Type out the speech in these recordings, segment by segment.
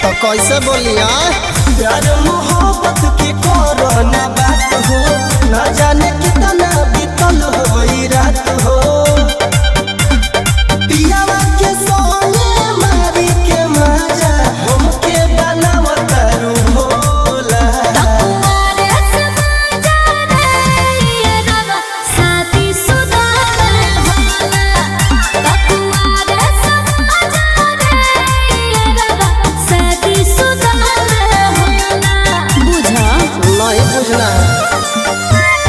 तो कैसे बोलिया प्यार मोहब्बत के कोरोना बात हो ना जाने कितना बीतल होई रात हो पियावा के सोने मारी के मजा हमके बनावत रू भोला कुंवारे समाजा रे ये रवा साथी सुदागर होला कुंवारे समाजा रे ये रवा साथी सुदागर होला बुझा नहीं बुझना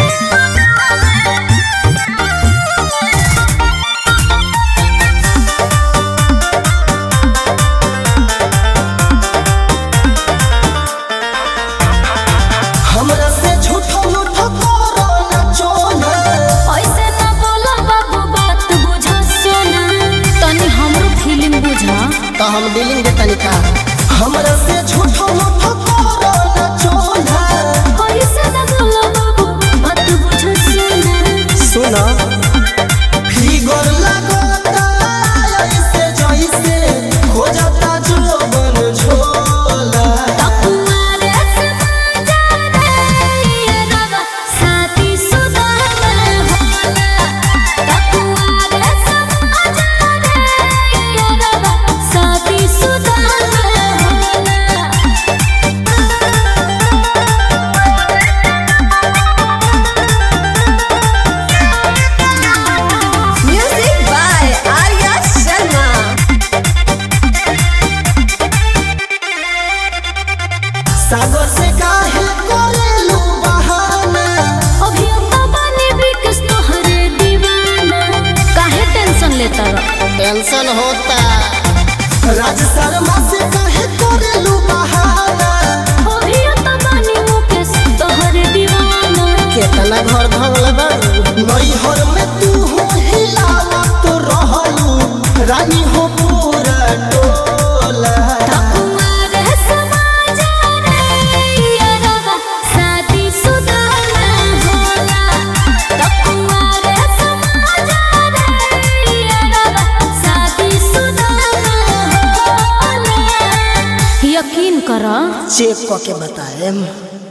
हमरा से झूठो मूठो कोरोना चोना ऐसे ना बोला बाबू बात बुझा सोना तनी हमरो फीलिंग बुझा तो हम डीलिंग दे तनिका हमरा से झूठो मूठो कोरोना चोना ऐसे ना बोला बाबू बात बुझा सोना सुनो फिगर लगता ऐसे जैसे हो जाता जोबन झोला कुंवारे समाजा रे ये रवा साथी सुदागर होला कुंवारे समाजा रे ये रवा साथी सुदागर होला Music by Arya Sharma. सागर से काहे कोरेलू बहाना अभी तो बने बिकस तोहरे दीवाना काहे टेंशन लेता रह टेंशन होता राज शर्मा से काहे कोरेलू बहाना अभी तो बने मुकेश तोहरे दीवाना केतना घर भंगल बारू नैहर में तू हो हिलावा तो रहलू रानी हो पूरा टोला कुंवारे समाजा रे ये रवा साथी सुदागर होला कुंवारे समाजा रे ये रवा साथी सुदागर होला यकीन करा चेक क के बताएम